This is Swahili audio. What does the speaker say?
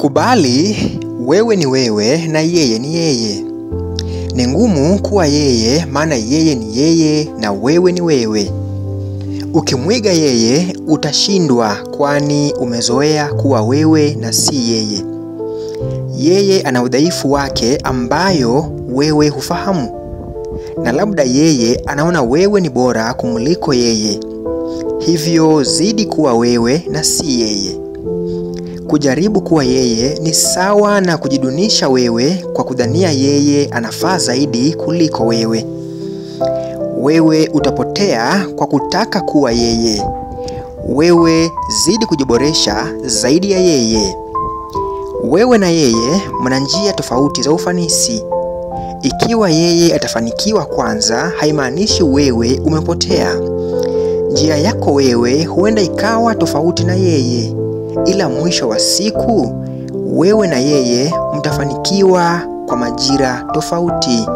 Kubali wewe ni wewe na yeye ni yeye. Ni ngumu kuwa yeye, maana yeye ni yeye na wewe ni wewe. Ukimwiga yeye utashindwa, kwani umezoea kuwa wewe na si yeye. Yeye ana udhaifu wake ambayo wewe hufahamu, na labda yeye anaona wewe ni bora kumuliko yeye, hivyo zidi kuwa wewe na si yeye. Kujaribu kuwa yeye ni sawa na kujidunisha wewe kwa kudhania yeye anafaa zaidi kuliko wewe. Wewe utapotea kwa kutaka kuwa yeye. Wewe zidi kujiboresha zaidi ya yeye. Wewe na yeye mna njia tofauti za ufanisi. Ikiwa yeye atafanikiwa kwanza, haimaanishi wewe umepotea. Njia yako wewe huenda ikawa tofauti na yeye, ila mwisho wa siku wewe na yeye mtafanikiwa kwa majira tofauti.